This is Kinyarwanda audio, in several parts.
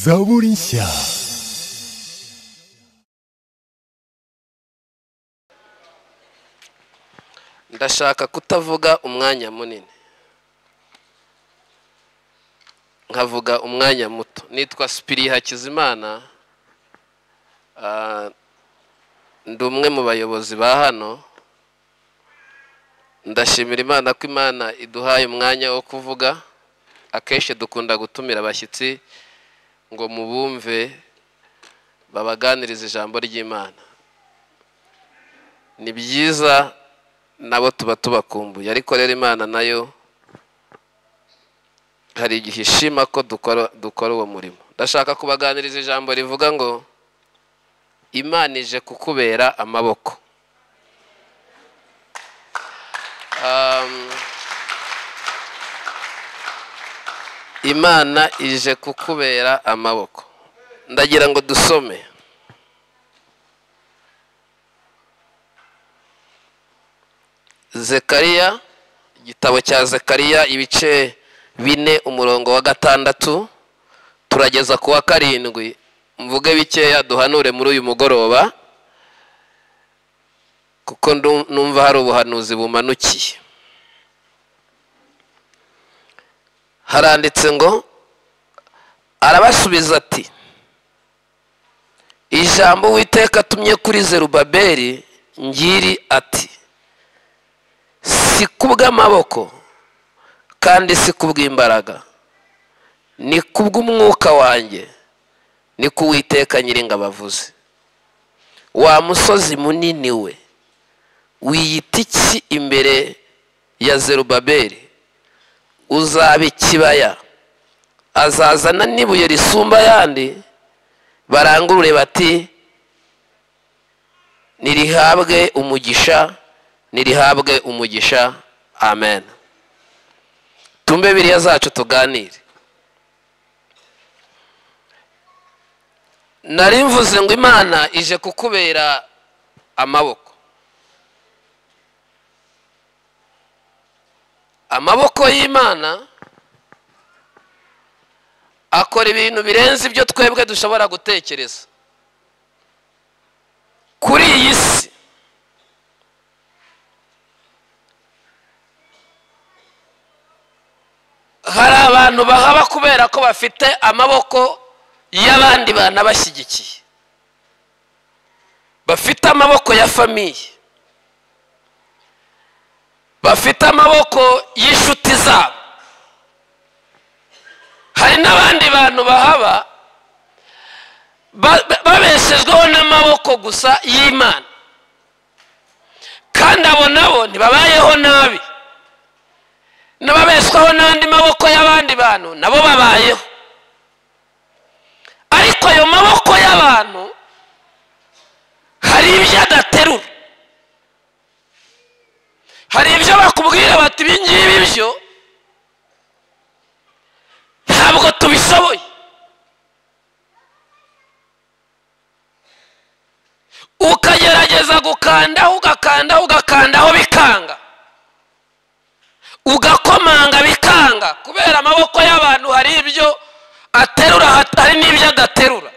Zaborinsia. ndashaka kutavuga umwanya munini nkavuga umwanya muto nitwa sipiri hakizimana Ah, ndi umwe mu bayobozi ba hano ndashimira imana ko imana iduhaye umwanya wo kuvuga akenshi dukunda gutumira abashyitsi ngo mubumve babaganirize ijambo ry'imana ni byiza nabo tuba tubakumbuye ariko rero imana nayo hari igihe ishima ko dukora dukora uwo murimo ndashaka kubaganiriza ijambo rivuga ngo imana ije kukubera amaboko Um, imana ije kukubera amaboko ndagira ngo dusome zekariya igitabo cya zekariya ibice bine umurongo wa gatandatu turageza ku wa karindwi mvuge bikeya duhanure muri uyu mugoroba kuko ndu- numva hari ubuhanuzi bumanukiye haranditse ngo arabasubiza ati ijambo uwiteka atumye kuri zerubabeli ngiri ati si kubw'amaboko kandi si kubw'imbaraga ni kubw'umwuka wanjye ni kuwiteka nyiringabavuze wa musozi munini we wiyita iki imbere ya zerubabeli uzaba ikibaya azazana n'ibuye risumba ayandi barangurure bati nirihabwe umugisha nirihabwe umugisha amen tumbe biriya zacu tuganire nari mvuze ngo imana ije kukubera amaboko amaboko y'imana akora ibintu birenze ibyo twebwe dushobora gutekereza kuri iyi si hari abantu bahaba kubera ko bafite amaboko y'abandi bantu abashyigikiye bafite amaboko ya famiye bafite amaboko y'inshuti zabo hari n'abandi bantu bahaba ba- ba- babeshejweho n'amaboko gusa y'imana kandi abo nabo ntibabayeho nabi n'ababeshwaho n'andi maboko y'abandi bantu nabo babayeho ariko ayo maboko y'abantu hari ibyo adaterura hari ibyo bakubwira bati ibi ngibi byo ntabwo tubishoboye ukagerageza gukandaho ugakandaho ugakandaho bikanga ugakomanga bikanga kubera amaboko y'abantu hari ibyo aterura hat- hari n'ibyo adaterura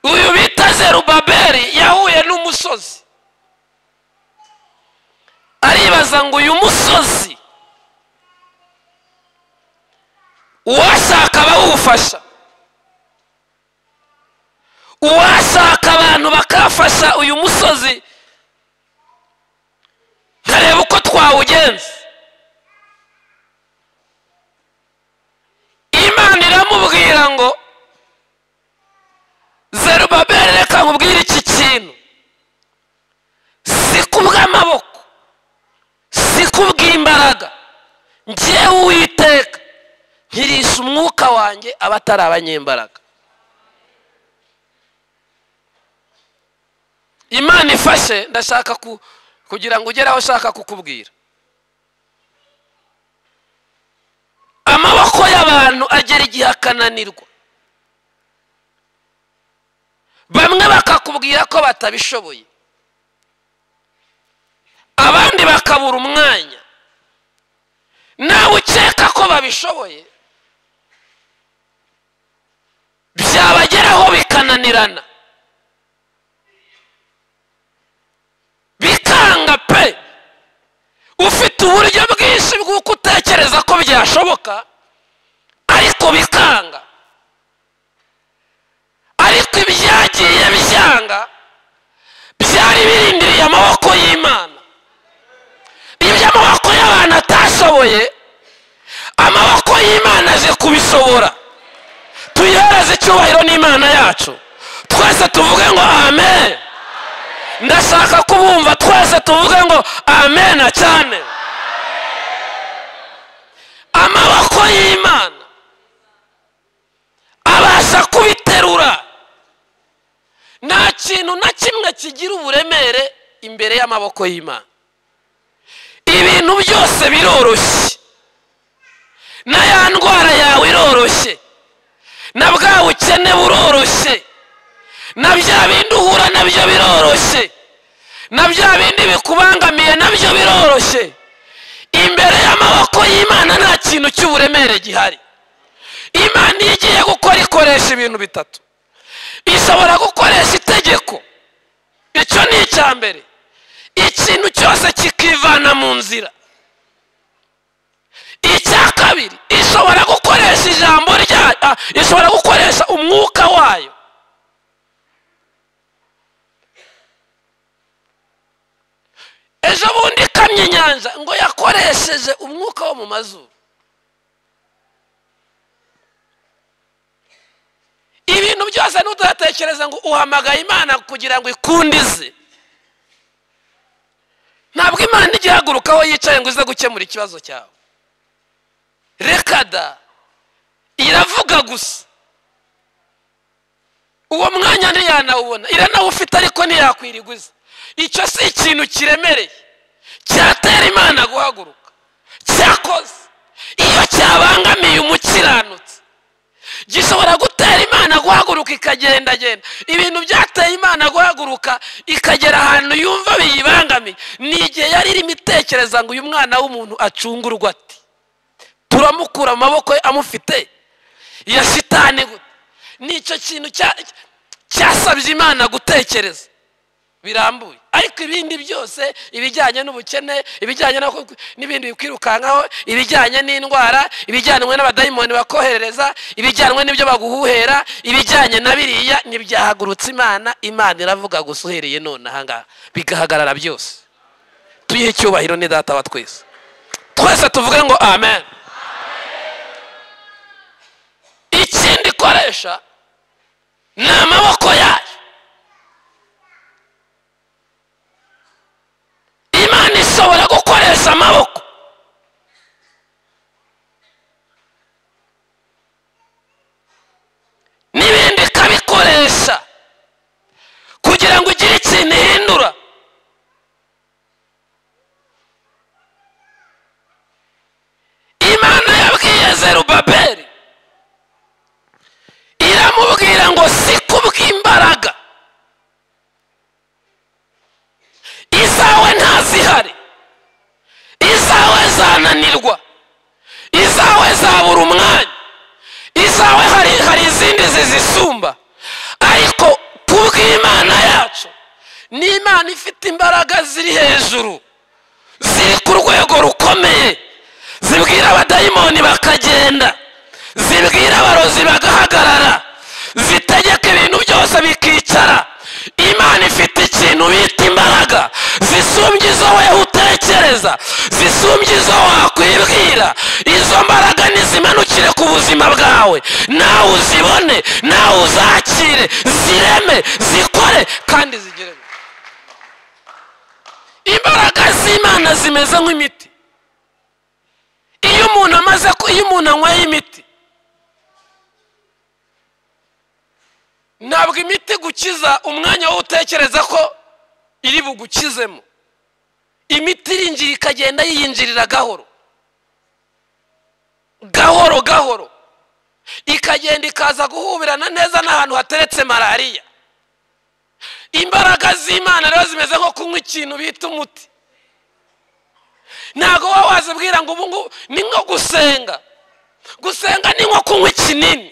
uyu bita zerubabeli yahuye n'umusozi aribaza ngo uyu musozi uwashaka abawufasha uwashaka abantu bakafasha uyu musozi nkareba uko twawugenza imana iramubwira ngo zerubabeli reka nkubwire iki kintu si kubw'amaboko si kubw'imbaraga njyewe uwiteka nkirisha umwuka wanjye abatari abanyembaraga imana ifashe ndashaka ku- kugira ngo ugere aho ushaka kukubwira amaboko y'abantu agera igihe akananirwa bamwe bakakubwira ko batabishoboye abandi bakabura umwanya nawe ukeka ko babishoboye bigeraho bikananirana bikanga pe ufite uburyo bwinshi bw'uko utekereza ko byashoboka ariko bikanga ariko ibyagiye byanga byari birindiriye amaboko y'imana iby'amaboko y'abantu atashoboye amaboko y'imana aje kubishobora tuyihereze icyubahiro n'imana yacu twese tuvuge ngo amen ndashaka kubumva twese tuvuge ngo amen cyane amaboko y'imana abasha kubiterura nta kintu na kimwe kigira uburemere imbere y'amaboko y'imana ibintu byose biroroshye na ya ndwara yawe iroroshye na bwa bukene buroroshye na bya bindi uhura nabyo biroroshye na bya bindi bikubangamiye nabyo biroroshye imbere y'amaboko y'imana nta kintu cy'uburemere gihari imana iyo igiye gukora ikoresha ibintu bitatu ishobora gukoresha itegeko icyo ni icya mbere ikintu cyose kikivana mu nzira icya kabiri ishobora gukoresha ijambo ryayo ah, ishobora gukoresha umwuka wayo ejo bundi ikamye inyanja ngo yakoresheje umwuka wo mu mazuru ibintu byose ntudatekereza ngo uhamagaye imana kugira ngo ikundize ntabwo imana ijya ihaguruka aho yicaye ngo ize gukemura ikibazo cyawe reka da iravuga gusa uwo mwanya ntiyanawubona iranawufite ariko ntiyakwiriguza icyo si ikintu kiremereye cyatera imana guhaguruka cyakoze iyo cyabangamiye umukiranutsi gishobora gutera imana guhaguruka ikagendagenda ibintu byateye imana guhaguruka ikagera ahantu yumva biyibangamiye ni igihe yari irimo itekereza ngo uyu mwana w'umuntu acungurwa ati turamukura amaboko ye amufite ya shitani gute nicyo kintu cyasabye imana gutekereza birambuye ariko ibindi byose ibijyanye n'ubukene ibijyanye n'ibindi bikwirukankaho ibijyanye n'indwara ibijyanwe n'abadayimoni bakoherereza ibijyanwe n'ibyo baguhuhera ibijyanye na biriya ntibyahagurutse imana imana iravuga gusa uhereye none ahangaha bigahagarara byose tuyihe icyubahiro ni data wa twese twese tuvuge ngo amen ikindi ikoresha ni amaboko yayo imana ishobora gukoresha amaboko n'ibindi ikabikoresha kugira ngo ugire ikintu ihindura imana yabwiye zerubabeli iramubwira ngo si kubw'imbaraga izawe ntazihari izawe zananirwa izawe zabura umwanya izawe hari hari izindi zizisumba ariko kubw'imana yacu ni imana ifite imbaraga ziri hejuru ziri ku rwego rukomeye zibwira abadayimoni bakagenda zibwira abarozi bagahagarara zitegeka ibintu byose bikicara imana ifite ikintu bita imbaraga zisumbye izo weho utekereza zisumbye izo wakwibwira izo mbaraga nizimanukire ku buzima bwawe nawe uzibone nawe uzakire zireme zikore kandi zigire imbaraga z'imana zimeze nk'imiti iyo umuntu amaze ku iyo umuntu anyweye imiti ntabwo imiti gukiza umwanya wo utekereza ko iri bugukizemo imiti irinjira ikagenda yiyinjirira gahoro gahoro gahoro ikagenda ikaza guhubirana neza n'ahantu hateretse malariya imbaraga z'imana rero zimeze nko kunywa ikintu bita umuti ntabwo wowe wazibwira ngo ubu ngubu ni nko gusenga gusenga ni nko kunywa ikinini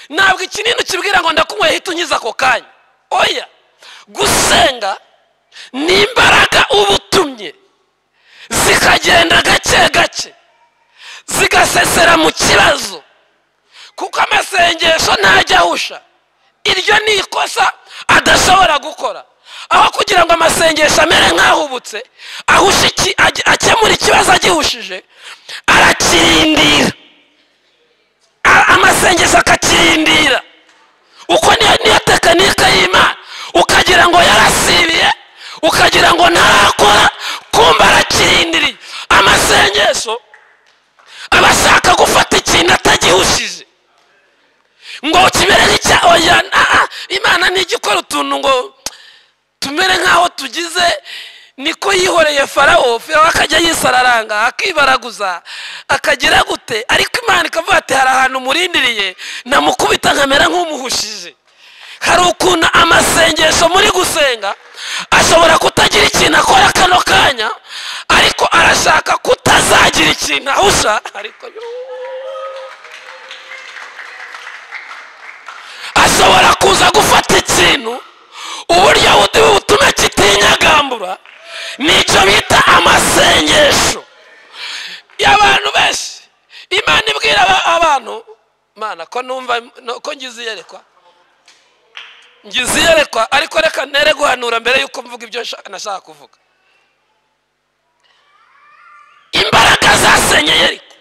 ntabwo ikinini ukibwira ngo ndakunywe hita unkiza ako kanya oya gusenga ni imbaraga uba utumye zikagenda gake gake zigasesera mu kibazo kuko amasengesho ntajya ahusha iryo ni ikosa adashobora gukora aho kugira ngo amasengesho amere nk'ahubutse ahushe iki- age- akemura ikibazo agihushije arakirindira A- amasengesho akakirindira uko niyo niyo tekinike y'imana ukagira ngo yarasibiye ukagira ngo ntarakora kumva arakirindiriye amasengesho aba ashaka gufata ikintu atagihushije ngo kimere nk'icya oya na- ah, imana ntijya ikora utuntu ngo tumere nk'aho tugize niko yihoreye farawo farawo akajya yisararanga akibaraguza akagira gute ariko imana ikavuga ati hari ahantu murindiriye namukubita nkamera nk'umuhushije hari ukuntu amasengesho muri gusenga ashobora kutagira ikintu akora kano kanya ariko arashaka kutazagira ikintu ahusha ariko yoo. ashobora kuza gufata ikintu uburyo buti butume kitinyagambura nicyo bita amasengesho y'abantu benshi imana ibwira aba- abantu mana ko numva no- ko ngize iyerekwa ngize iyerekwa ariko reka nere guhanura mbere y'uko mvuga ibyo nshaka- nashaka kuvuga imbaraga zasenye yeriko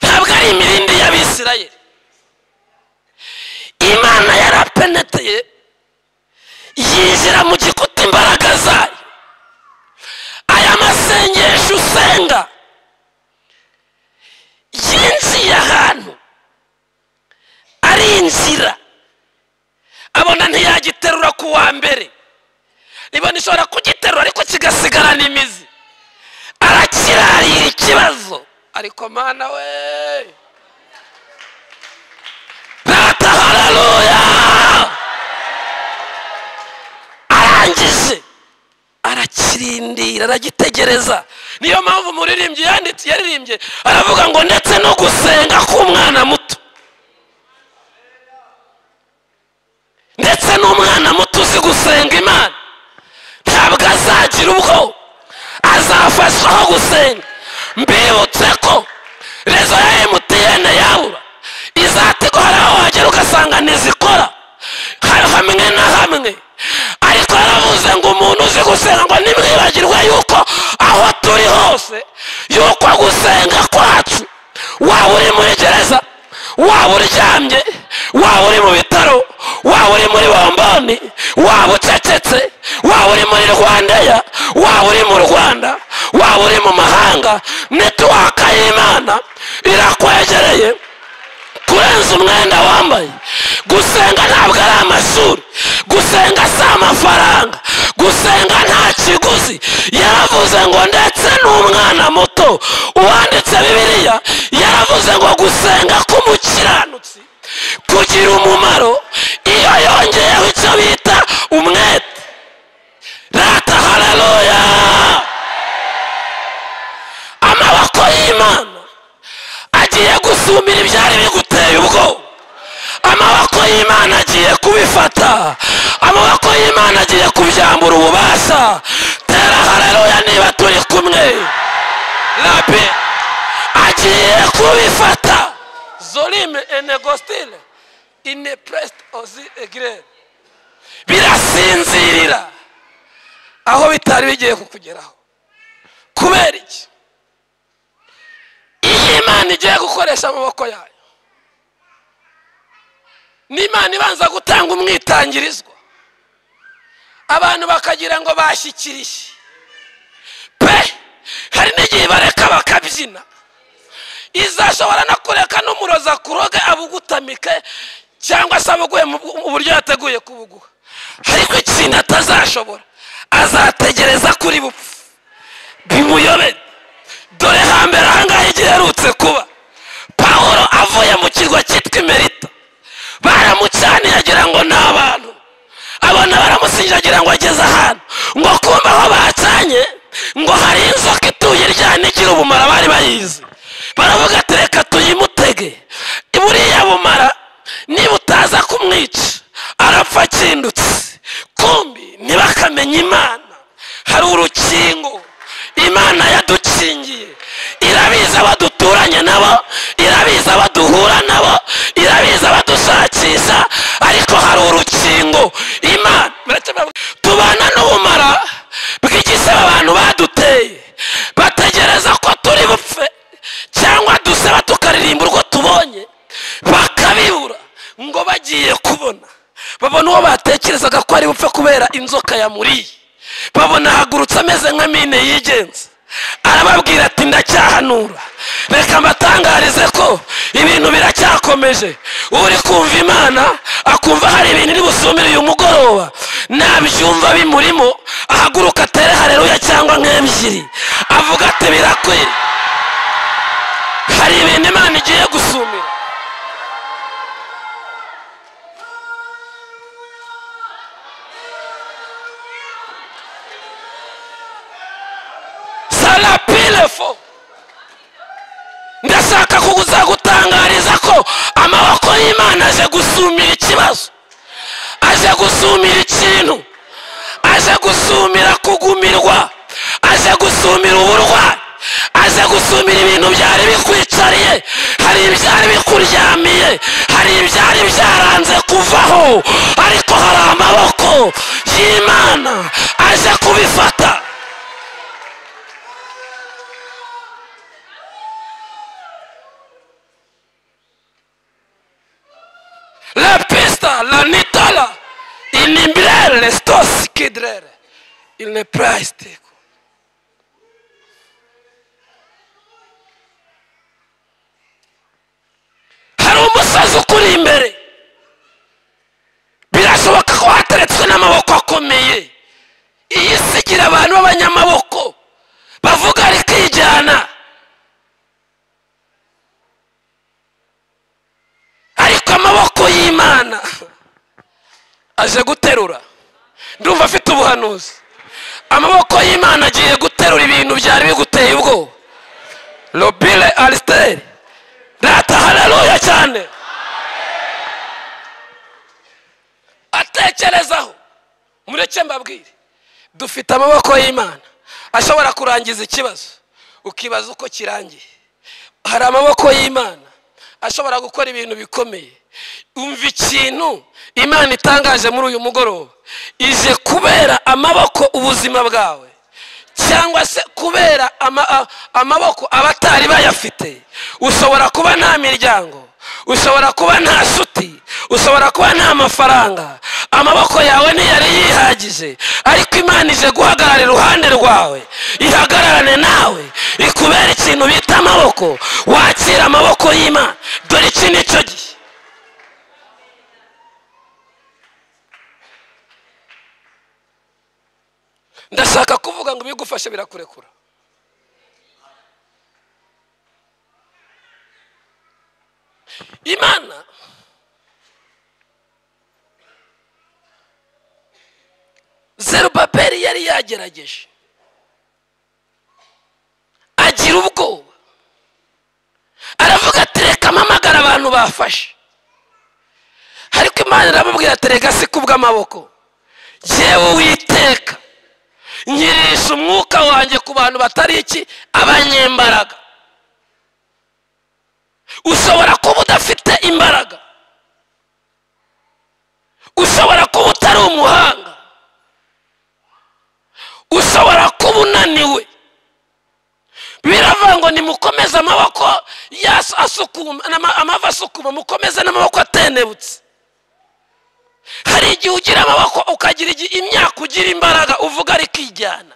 ntabwo ari imirindi y'abisirayeli imana yarapeneteye yinjira mu gikuta imbaraga zayo aya masengesho usenga yinjiye ahantu arinjira abona ntiyagiterura ku wa mbere ibona ishobora kugiterura ariko kigasigarana imizi arakirarira ikibazo ariko mana we rata hararuya arangije arakirindira aragitegereza niyo mpamvu umuririmbyi yanditse yaririmbye aravuga ngo ndetse no gusenga k'umwana muto ndetse n'umwana muto uzi gusenga imana ntabwo azagira ubwoba azafashwa aho gusenga mbibutse ko rezo ya emutiyene yabura izategwa hari aho wagera ugasanga ntizikora hari hamwe na hamwe ariko yaravuze ngo umuntu uzi gusenga ngo ntimwibagirwe yuko aho turi hose yuko gusenga kwacu waba uri muri gereza waba uryamye waba uri mu bitaro waba uri muri bomboni waba ucecetse waba uri muri rwandeya waba uri mu rwanda waba uri mu mahanga netiwaka y'imana irakwegereye kurenza umwenda wambaye gusenga ntabwo ari amashuri gusenga si amafaranga gusenga nta kiguzi yaravuze ngo ndetse n'umwana muto uwanditse bibiliya yaravuze ngo gusenga k'umukiranutsi kugira umumaro iyo yongeyeho icyo bita umwete rata hararoya amaboko y'imana agiye gusumira ibyari biguteye ubwoba amaboko y'imana agiye kubifata amaboko y'imana agiye kubyambura ububasha tera hararoya niba turi kumwe rabi agiye kubifata zorime enegostile inepresite ozi egire birasinzirira aho bitari bigiye kukugeraho kubera iki iyo imana igiye gukoresha amaboko yayo n'imana ibanza gutanga umwitangirizwa abantu bakagira ngo bashyikiriye pe hari n'igihe bareka bakabyina izashobora no kureka n'umuroza kuroge abugutamike cyangwa se abuguhe mu bu- mu buryo yateguye kubuguha ariko ikintu atazashobora azategereza kuri bupfu bimuyobere dore hambere ahangaha igihe aherutse kuba pawulo avuye mu kirwa cyitwa imerita baramucaniye agira ngo ni abantu abona baramusinje agira ngo ageze ahantu ngo kumva aho bacanye ngo hari inzoka ituye iryana igira ubumara bari bayizi baravuga ati reka tuyimutege kumwica arapfa akindutse kumbi ntibakamenye imana hari urukingo imana yadukingiye irabizi abaduturanye nabo irabizi abaduhura nabo irabizi abadushakisha ariko hari urukingo imana tubana n'ubumara bw'igisebe abantu baduteye bategereza ko turi bupfe cyangwa dusaba tukaririmba urwo tubonye bakabibura ngo bagiye kubona babona uwo batekerezaga ko ari bupfe kubera inzoka yamuriye babona ahagurutse ameze nka mine yigenza arababwira ati ndacyahanura reka mbatangarize ko ibintu biracyakomeje uri kumva imana akumva hari ibintu iri busumire uyu mugoroba nabyumva bimurimo ahaguruka atere hareruya cyangwa nk'ebyiri avuga ati birakwiye hari ibintu imana igiye gusumira sarapilefo ndashaka kuzagutangariza ko amaboko y'imana aje gusumira ikibazo aje gusumira ikintu aje gusumira kugumirwa aje gusumira uburwayi aje gusumira ibintu byari bikwicariye hari ibyari bikuryamiye hari ibyari byaranze kuvaho ariko hari amaboko y'imana aje kubifata la pista, la nitala, inimbrere, stos kidrere, il ne praisteko. Hari umusazi ukuri imbere, birashoboka ko hateretswe n'amaboko akomeye, iyi si igira abantu b'abanyamaboko, bavuga rikijyana. ariko amaboko y'imana aje guterura ndumva afite ubuhanuzi amaboko y'imana agiye guterura ibintu byari biguteye ubwoba robire arisiteri rata hararuya cyane atekerezaho mureke mbabwire dufite amaboko y'imana ashobora kurangiza ikibazo ukibaza uko kirangiye hari amaboko y'imana ashobora gukora ibintu bikomeye umva ikintu imana itangaje muri uyu mugoroba ije kubera amaboko ubuzima bwawe cyangwa se kubera ama- a- amaboko abatari bayafite ushobora kuba nta miryango ushobora kuba nta nshuti ushobora kuba nta mafaranga amaboko yawe ntiyari yihagije ariko imana ije guhagarara iruhande rwawe ihagararane nawe ikubera ikintu bita amaboko wakira amaboko y'imana dore iki ni cyo gihe ndashaka kuvuga ngo ibigufashe birakurekura imana zerubabeli yari yagerageje agira ubwoba aravuga ati reka mpamagara abantu bafashe ariko imana iramubwira ati reka si kubw'amaboko yewe witeka nyirisha umwuka wanjye ku bantu batari iki abanyembaraga ushobora kuba udafite imbaraga ushobora kuba utari umuhanga ushobora kuba unaniwe biravuga ngo nimukomeze amaboko yaso asukuma n'ama- amavi asukuma mukomeze n'amaboko atenebutse hari igihe ugira amaboko ukagira igi- imyaka ugira imbaraga uvuga ariko ijyana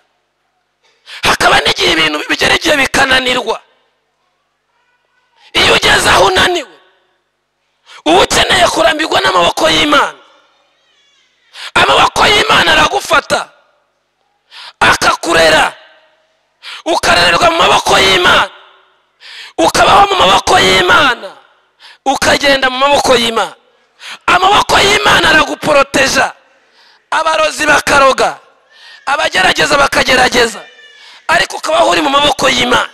hakaba n'igihe ibintu bigera igihe bikananirwa iyo ugeze aho unaniwe uba ukeneye kurambirwa n'amaboko y'imana amaboko y'imana aragufata akakurera ukarererwa mu maboko y'imana ukabaho mu maboko y'imana ukagenda mu maboko y'imana amaboko y'imana araguporoteja abarozi bakaroga abagerageza bakagerageza ariko ukabaho uri mu maboko y'imana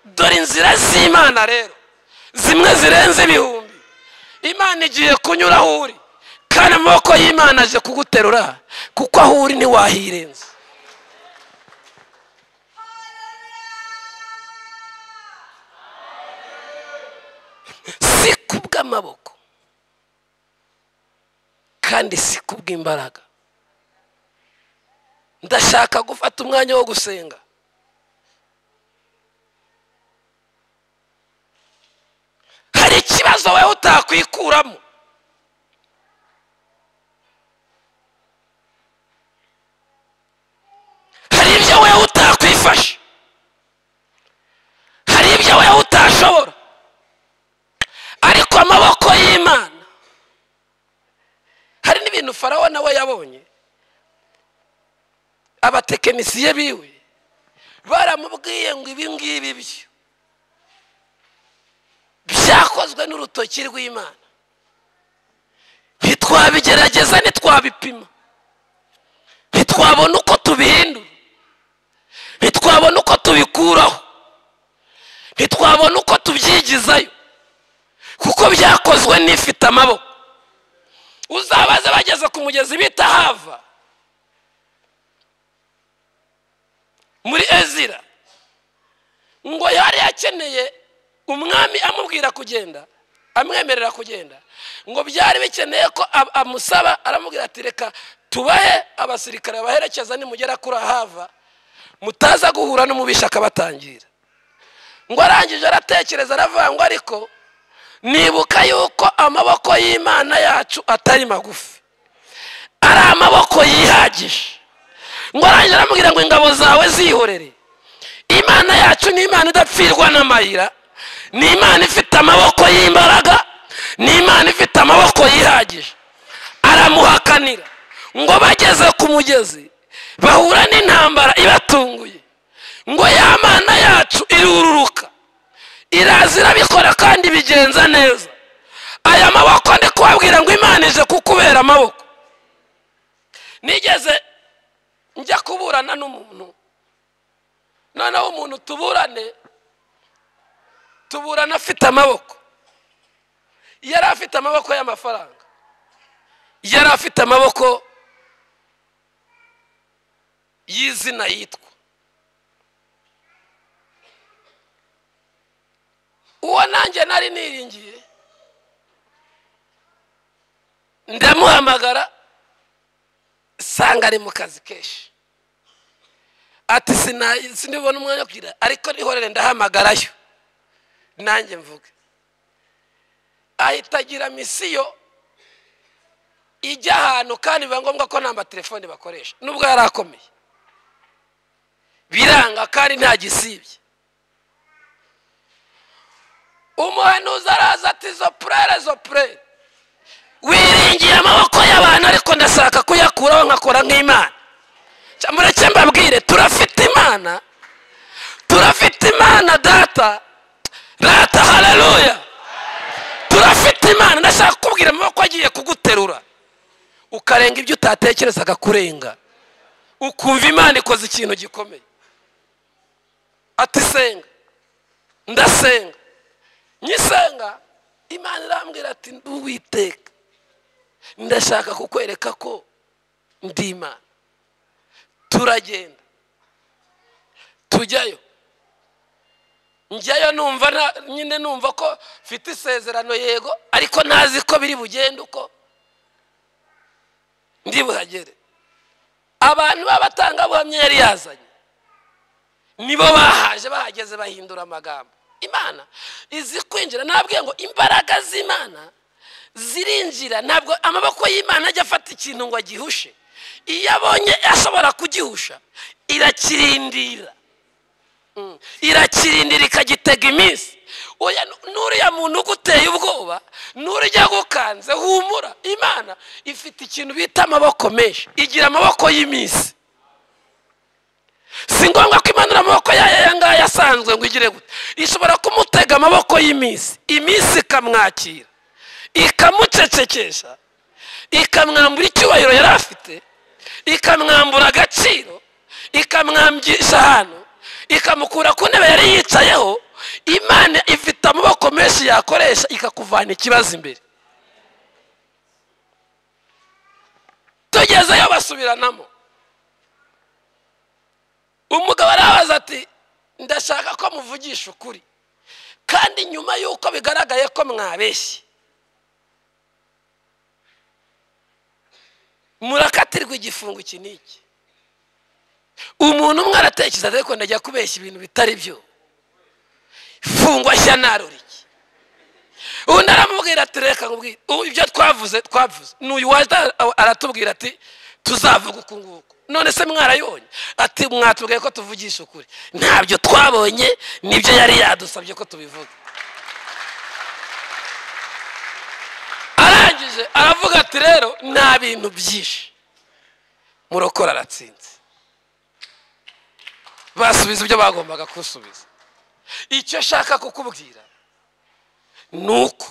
dore inzira z'imana rero zimwe zirenze ibihumbi imana igiye kunyuraho uri kandi amaboko y'imana aje kuguterura kuko aho uri ntiwahirenza si kubw'amaboko kandi si kubw'imbaraga ndashaka gufata umwanya wo gusenga hari ikibazo wowe utakwikuramo hari ibyo wowe utakwifasha hari ibyo wowe utashobora ariko amaboko y'imana hari n'ibintu farawo nawe yabonye abatekinisiye biwe baramubwiye ngo ibi ngibi byo byakozwe n'urutoki rw'imana ntitwabigerageza ntitwabipima ntitwabona uko tubihindura ntitwabona uko tubikuraho ntitwabona uko tubyigizayo kuko byakozwe n'ifite amaboko uzabaze bageze ku mugezi bita hava muri ezira ngo yari yakeneye umwami amubwira kugenda amwemerera kugenda ngo byari bikeneye ko ab- amusaba aramubwira ati reka tubahe abasirikare baherekeza nimugera kuri ahava mutaza guhura n'umubisha akabatangira ngo arangije aratekereza aravuga ngo ariko nibuka yuko amaboko y'imana yacu atari magufi ari amaboko yihagije ngo arangije aramubwira ngo ingabo zawe zihorere imana yacu ni imana idapfirwa n'amayira ni imana ifite amaboko y'imbaraga ni imana ifite amaboko yihagije aramuhakanira ngo bageze ku mugezi bahura n'intambara ibatunguye ngo ya mana yacu irururuka iraza irabikora kandi ibigenza neza aya maboko ndi kubabwira ngo imana ije kukubera amaboko nigeze njya kuburana n'umuntu noneho umuntu tuburane tuburana afite amaboko yari afite amaboko y'amafaranga yari afite amaboko y'izina yitwa uwo nanjye nari niringiye ndamuhamagara sanga ari mu kazi kenshi ati "Sina- sindibona umwanya wo kugira ariko nihorere ndahamagarayo nanjye mvuge ahita agira misiyo ijya ahantu kandi biba ngombwa ko nta telefone bakoresha nubwo yari akomeye biranga kandi nta gisibye umuhanuzi araza ati zo purere zo purere wiringiye amaboko y'abantu ariko ndashaka kuyakuraho nkakora nk'imana Cya- mureke mbabwire turafite imana turafite imana data data haleluya turafite imana ndashaka kukubwira amaboko agiye kuguterura ukarenga ibyo utatekerezaga kurenga ukumva imana ikoze ikintu gikomeye ati senga ndasenga nyisenga imana irambwira ati uwiteka ndashaka kukwereka ko ndi imana turagenda tujyayo njyayo numva nta- nyine numva ko mfite isezerano yego ariko ntazi ko biri bugende uko ndi buhagere abantu b'abatangabuhamya yari yazanye nibo bahaje bahageze bahindura amagambo imana izi kwinjira nabwiye ngo imbaraga z'imana zirinjira ntabwo amaboko y'imana ajya afata ikintu ngo agihushe iyo abonye ashobora kugihusha irakirindira Mm. irakirindira ikagitega iminsi oya nu- n'uriya muntu uguteye ubwoba n'urya gukanze humura imana ifite ikintu bita amaboko menshi igira amaboko y'iminsi si ngombwa ko imanura amaboko yayo aya ngaya asanzwe ngo igire gute ishobora kumutega amaboko y'iminsi iminsi ikamwakira ikamucecekesha ikamwambura icyubahiro yari afite ikamwambura agaciro ikamwambisha ahantu ikamukura ku ntebe yari yicayeho imana ifite amaboko menshi yakoresha ikakuvana ikibazo imbere tugezeyo basubiranamo umugabo arabaza ati ndashaka ko muvugisha ukuri kandi nyuma y'uko bigaragaye ko mwabeshye murakatirwa igifungo iki n'iki umuntu umwe aratekereza ariko ndajya kubeshya ibintu bitari byo fungwa shya naruriki undi aramubwira ati reka nkubwire ubu ibyo twavuze twavuze n'uyu waje aratubwira ati tuzavuga uku nguku none se mwarayonye ati mwatubwiye ko tuvugisha ukuri ntabyo twabonye nibyo yari yadusabye ko tubivuga arangije aravuga ati rero nta bintu byinshi murokora aratsinze basubiza ibyo bagombaga kusubiza icyo ashaka kukubwira ni uko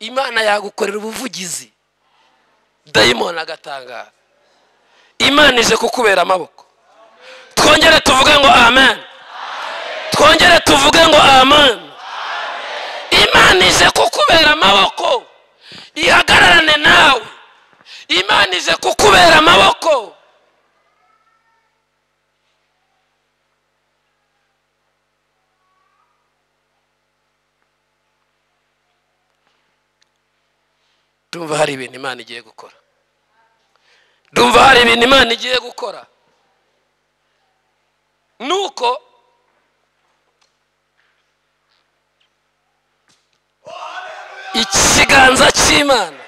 imana yagukorera ubuvugizi dayimoni agatangara imana ije kukubera amaboko twongere tuvuge ngo amen twongere tuvuge ngo amen imana ije kukubera amaboko ihagararane nawe imana ije kukubera amaboko ndumva hari ibintu imana igiye gukora ndumva hari ibintu imana igiye gukora nuko ikiganza cy'imana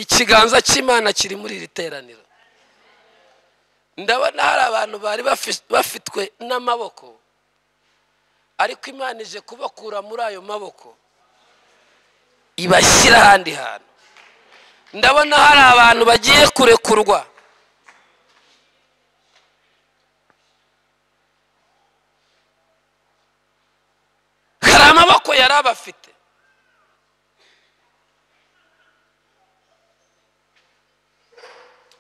ikiganza cy'imana kiri muri iri teraniro ndabona hari abantu bari bafi- bafitwe n'amaboko ariko imana ije kubakura muri ayo maboko ibashyira ahandi hantu ndabona hari abantu bagiye kurekurwa hari amaboko yari abafite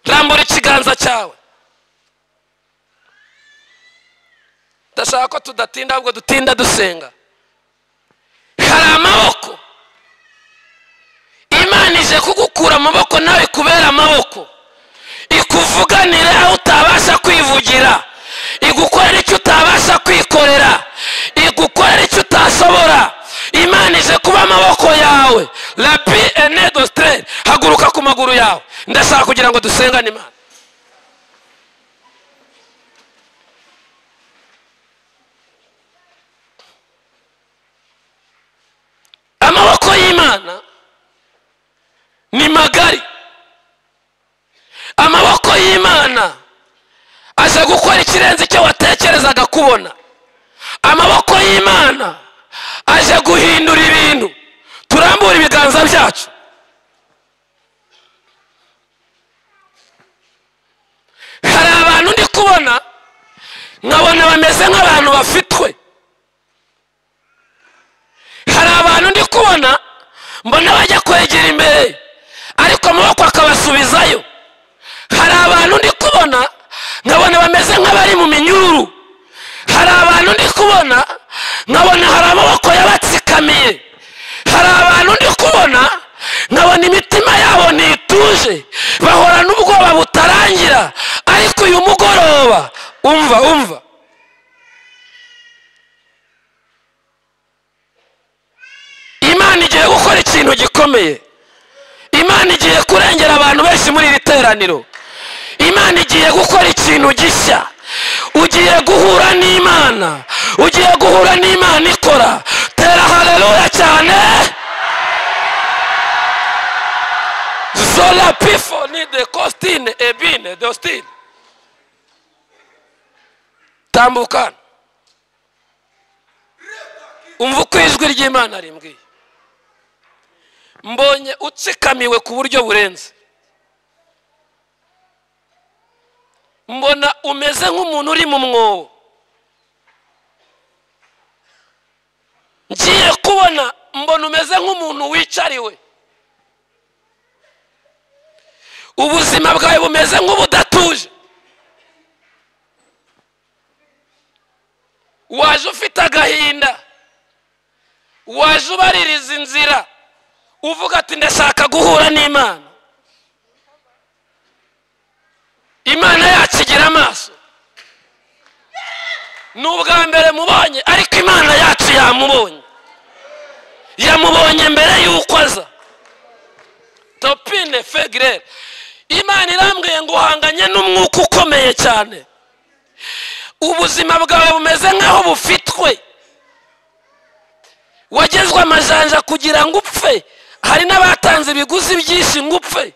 rambura ikiganza cyawe ndashaka ko tudatinda ahubwo dutinda dusenga hari amaboko imana ije kugukura amaboko nawe ikubera amaboko ikuvuganira aho utabasha kwivugira igukorera icyo utabasha kwikorera igukorera icyo utashobora imana ije kuba amaboko yawe rabi enedo sitere haguruka ku maguru yawe ndashaka kugira ngo dusengane imana amaboko y'imana ni magari amaboko y'imana aje gukora ikirenze icyo watekerezaga kubona amaboko y'imana aje guhindura ibintu turambura ibiganza byacu hari abantu ndi kubona nkabona bameze nk'abantu bafitwe hari abantu ndi kubona mbona bajya kwegera imbere ariko amaboko akabasubizayo hari abantu ndi kubona nkabona bameze nk'abari mu minyururu hari abantu ndi kubona nkabona hari amaboko yabatsikamiye hari abantu ndi kubona nkabona imitima yabo ntituje bahorana ubwoba butarangira ariko uyu mugoroba umva umva imana igiye gukora ikintu gikomeye imana igiye kurengera abantu benshi muri iri teraniro imana igiye gukora ikintu gishya ugiye guhura n'imana ugiye guhura n'imana ikora tera hareruya cyane zola pifo ni de kositine ebine dostine tambukana umva uko ijwi ry'imana rimbwiye mbonye utsikamiwe ku buryo burenze mbona umeze nk'umuntu uri mu mwobo ngiye kubona mbona umeze nk'umuntu wicariwe ubuzima bwawe bumeze nk'ubudatuje waje ufite agahinda waje ubaririza inzira uvuga ati ndashaka guhura n'imana imana yacu igira amaso ni ubwa mbere mubonye ariko imana yacu yamubonye yamubonye mbere y'uko aza topine fegire imana irambwiye ngo uhanganye n'umwuka ukomeye cyane ubuzima bwawe bumeze nk'aho bufitwe wagezwe amajanja kugira ngo upfe hari n'abatanze ibiguzi byinshi ngo upfe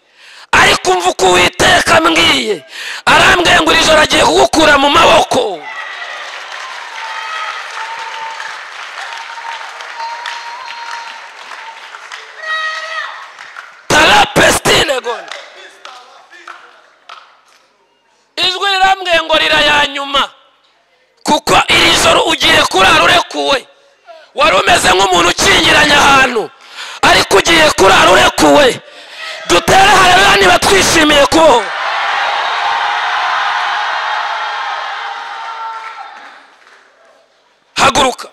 ariko umva uko uwiteka mbwiye arambwiye ngo iri joro agiye kugukura mu maboko tarapesitine gone ijwi rirambwiye ngo rira nyuma kuko iri joro ugiye kurara urekuwe wari umeze nk'umuntu ukingiranye ahantu ariko ugiye kurara urekuwe dutere hareba niba twishimiye kubaho haguruka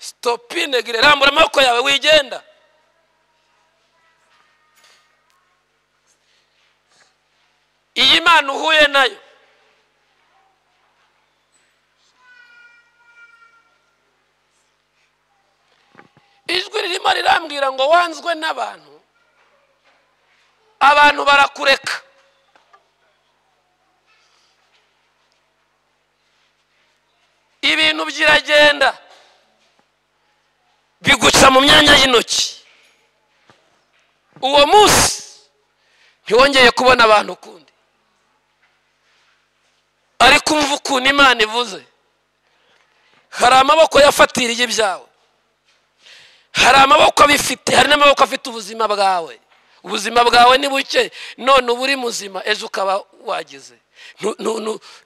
sitopine gire rambura amaboko yawe wigenda iyi mana uhuye nayo ijwi ririmo rirambwira ngo wanzwe n'abantu abantu barakureka ibintu biragenda biguca mu myanya y'intoki uwo munsi ntiwongeye kubona abantu ukundi ariko umva ukuntu imana ivuze hari amaboko yafatiriye ibyawe hari amaboko abifite hari n'amaboko afite ubuzima bwawe ubuzima bwawe ni buke none uba uri muzima ejo ukaba wagize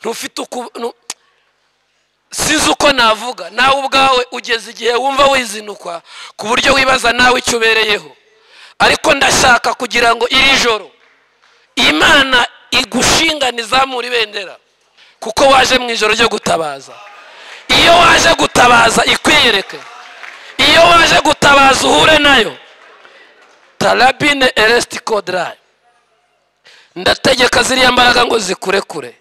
ntufite uko sinzi uko navuga nawe ubwawe ugeze igihe wumva wizinukwa ku buryo wibaza nawe icyo ubereyeho ariko ndashaka kugira ngo iri joro imana igushingane izamura ibendera kuko waje mu ijoro ryo gutabaza iyo waje gutabaza ikwiyereke iyo waje gutabaza uhure nayo tarabine eresiti kodarayi ndategeka ziriya mbaraga ngo zikurekure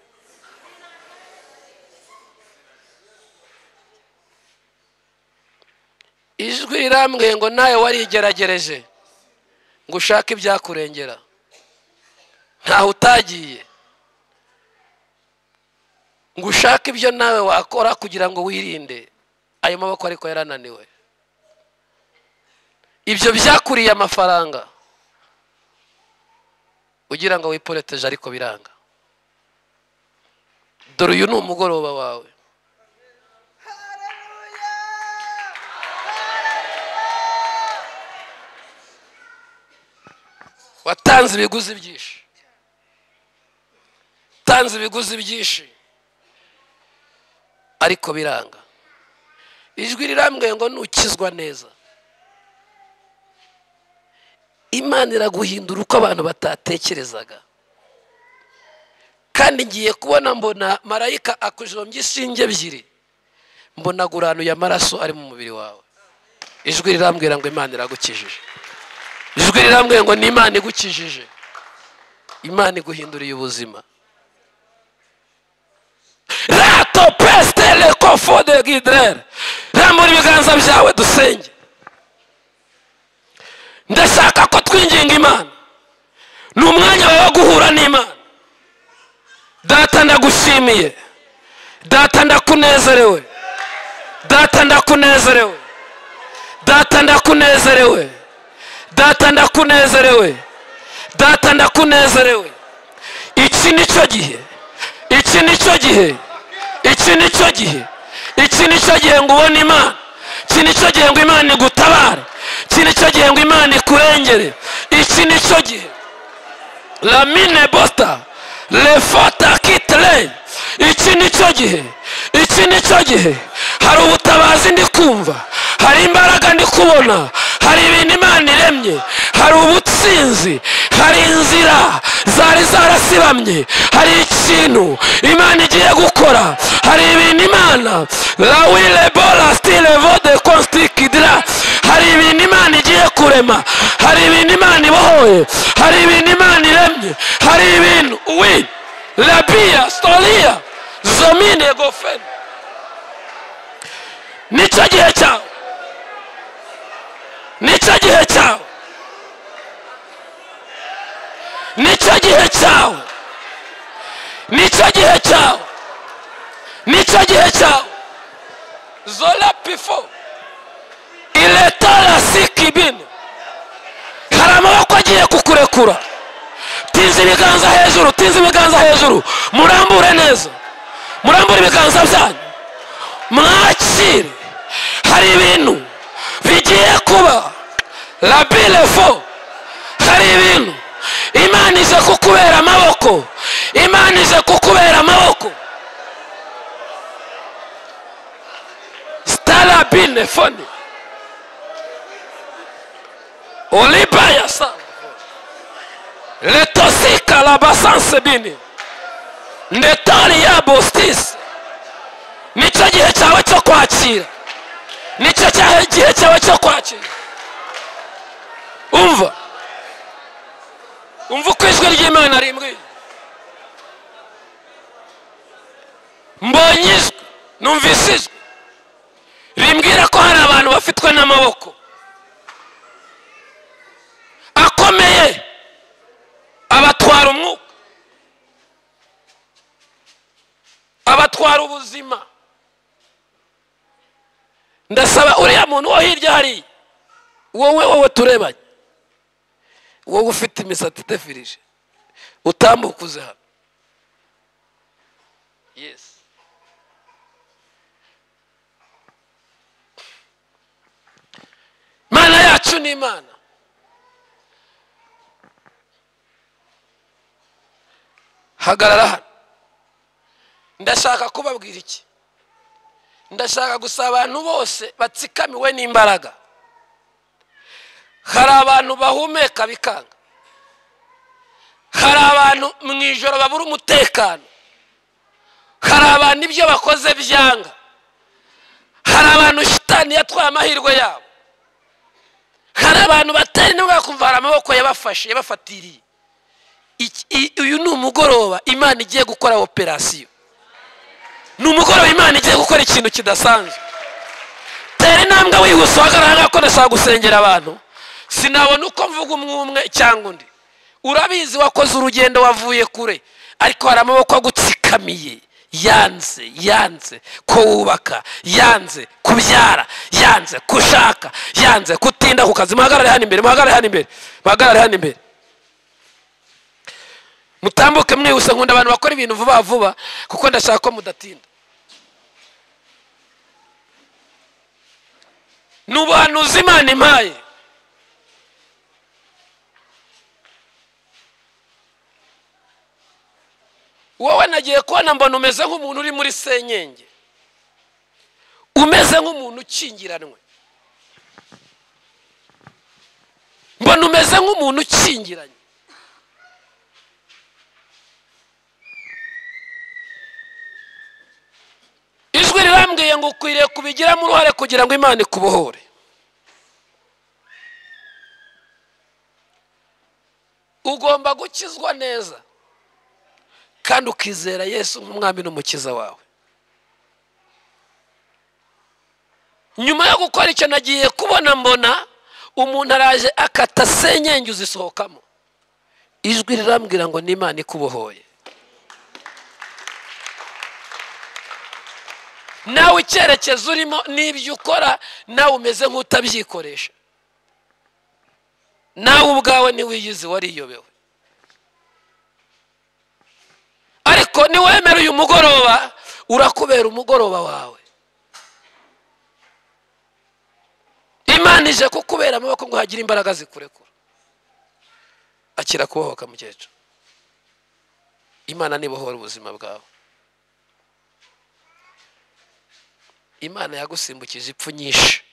ijwi rirambwiye ngo nawe warigeragereje ngo ushake ibyakurengera ntaho utagiye ngo ushake ibyo nawe wakora kugira ngo wirinde ayo maboko ariko yarananiwe ibyo byakuriye amafaranga ugira ngo wiporeteje ariko biranga dore uyu ni umugoroba wawe watanze ibiguzi byinshi utanze ibiguzi byinshi ariko biranga ijwi rirambwiye ngo ntukizwa neza imana iraguhindura uko abantu batatekerezaga kandi ngiye kubona mbona marayika akujombye inshinge ebyiri mbona aguranuye amaraso ari mu mubiri wawe ijwi rirambwira ngo imana iragukijije ijwi rirambwira ngo ni imana igukijije imana iguhinduriye ubuzima rato pesite rekofode giderere rambura ibiganza byawe dusenge ndashaka ko twinginga imana ni umwanya wawe wo guhura n'imana data ndagushimiye data ndakunezerewe data ndakunezerewe data ndakunezerewe data ndakunezerewe data ndakunezerewe iki ni cyo gihe iki ni cyo gihe iki ni cyo gihe iki ni cyo gihe ngo ubone imana iki ni cyo gihe ngo imana igutabare iki ni cyo gihe ngo imana ikurengere iki ni cyo gihe ramine bosita refota kitire iki ni cyo gihe iki ni cyo gihe hari ubutabazi ndi kumva hari imbaraga ndi kubona hari ibintu imana iremye hari ubutsinzi hari inzira zari zarasibamye hari ikintu imana igiye gukora hari ibintu imana lawile bola stile vode konstikidira hari ibintu imana igiye ku kurema hari ibintu imana ibohoye hari ibintu imana iremye hari ibintu wi rabiya sitoriya zomine gofeni nicyo gihe cyawe nicyo gihe cyawe nicyo gihe cyawe nicyo gihe cyawe nicyo gihe cyawe zola pifo iletara sikibini hari amaboko agiye kukurekura tinze ibiganza hejuru tinze ibiganza hejuru murambure neza murambure ibiganza byanyu mwakire hari ibintu bigiye kuba labilefo hari ibintu imana ije kukubera amaboko imana ije kukubera amaboko starabine fone olibaya sa letosika labasanse bini ndetari ya bostisi nicyo gihe cyawe cyo kwakira nicyo cyawe gihe cyawe cyo kwakira umva umva uko ijwi ry'imana rimbwiye mbonye ijwi numvise ijwi rimbwira ko hari abantu bafitwe n'amaboko akomeye abatwara umwuka abatwara ubuzima ndasaba uriya muntu wo hirya hariya wowe wowe turebanye wowe ufite imisatsi idefirije utambukuze hano yesi imana yacu ni imana hagarara hano ndashaka kubabwira iki ndashaka gusa abantu bose batsikamiwe n'imbaraga hari abantu bahumeka bikanga hari abantu mu ijoro babura umutekano hari abantu ibyo bakoze byanga hari abantu shitani yatwaye amahirwe yabo hari abantu batari intambwe bakumva hari amaboko yabafashe yabafatiriye uyu ni umugoroba imana igiye gukora operasiyo ni umugoroba imana igiye gukora ikintu kidasanzwe tera intambwe wihuse uhagarara ko ndashaka gusengera abantu sinabona uko mvuga umwe umwe cyangwa undi urabizi wakoze urugendo wavuye kure ariko hari amaboko agutsikamiye yanze yanze ko wubaka yanze kubyara yanze gushaka yanze kutinda ku kazi muhagarare hano imbere muhagarare hano imbere muhagarare hano imbere mutambuke mwihuse nkunda abantu bakora ibintu vuba vuba kuko ndashaka ko mudatinda ni ubuhanuzi imana impaye wowe nagiye kubona mbona umeze nk'umuntu uri muri senyenge umeze nk'umuntu ukingiranwe mbona umeze nk'umuntu ukingiranye ijwi rirambwiye ngo ukwiriye kubigiramo uruhare kugira ngo imana ikubohore ugomba gukizwa neza kandi ukizera yesu nk'umwami n'umukiza wawe nyuma yo gukora icyo nagiye kubona mbona umuntu araje akata senyenge uzisohokamo ijwi rirambwira ngo n'imana ikubohoye nawe icyerekezo urimo n'ibyo ukora nawe umeze nk'utabyikoresha nawe ubwawe ntiwiyizi wariyobewe ariko niwemera uyu mugoroba urakubera umugoroba wawe imana ije kukubera amaboko ngo hagire imbaraga zikurekura akira kubohoka mukecuru imana ntibohora ubuzima bwawe imana yagusimbukije ipfu nyinshi